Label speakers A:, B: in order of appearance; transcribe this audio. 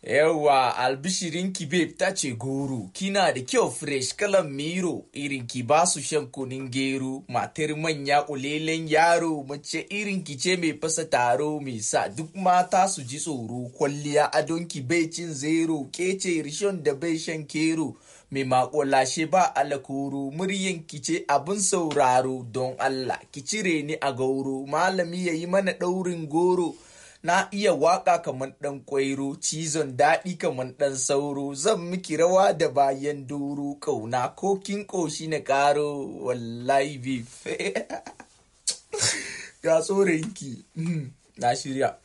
A: Yawwa albishirinki babe ta ce goro, kina da kyau fresh kalan miro, irinki ba su shan kunin gero, matar manya kulelen yaro, mace irinki ce mai fasa taro mai sa duk mata su ji tsoro, kwalliya adonki bai cin zero, kece rishon da bai shan kero, mai makolashe ba alakoro, muryanki ce abin sauraro don Allah, ki cire ni a gauro, malami ya yi mana ɗaurin goro. Na iya waka kamar ɗan ƙwairo, cizon daɗi kamar ɗan sauro, zan miki rawa da bayan doro, ƙauna ko kin ƙoshi na ƙaro, wallahi beef. Ga tsoronki, na shirya.